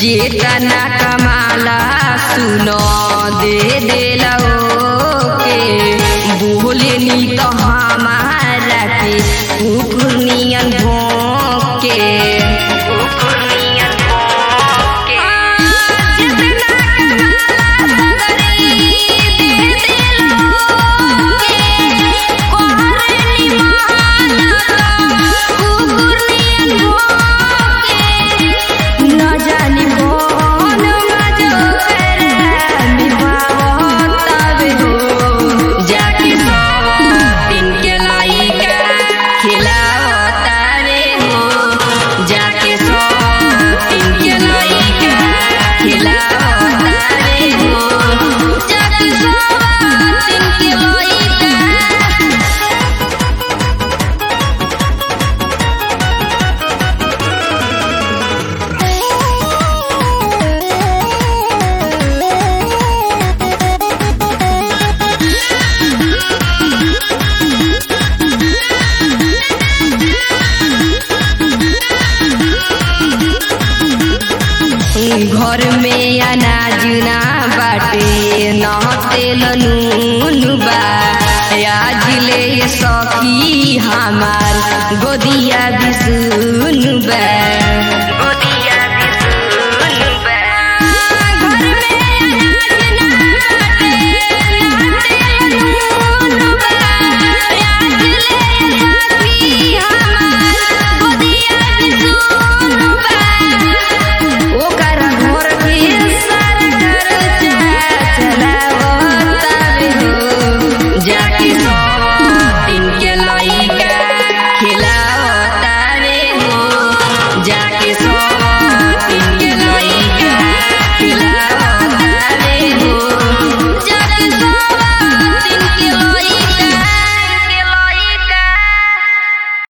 केतना कमाला सुनो दे देला के बोले नी तो हमारा के कुकुर नियन भोंके कुकुर नियन भोंके जितना कमाला सगरी दे देला के कोहरे नी माला कुकुर नियन भोंके न जानी कौन मजो करे निभावतावे हो जाके सौ दिन के लाइका खिलावतावे हो जाके सौ दिन के लाइका खिलावतावे हो जाके सौ दिन के लाइका घर में अनाज ना बाटे न तेल नून बा आज ले सखी हमार गोदिया बिसुन बा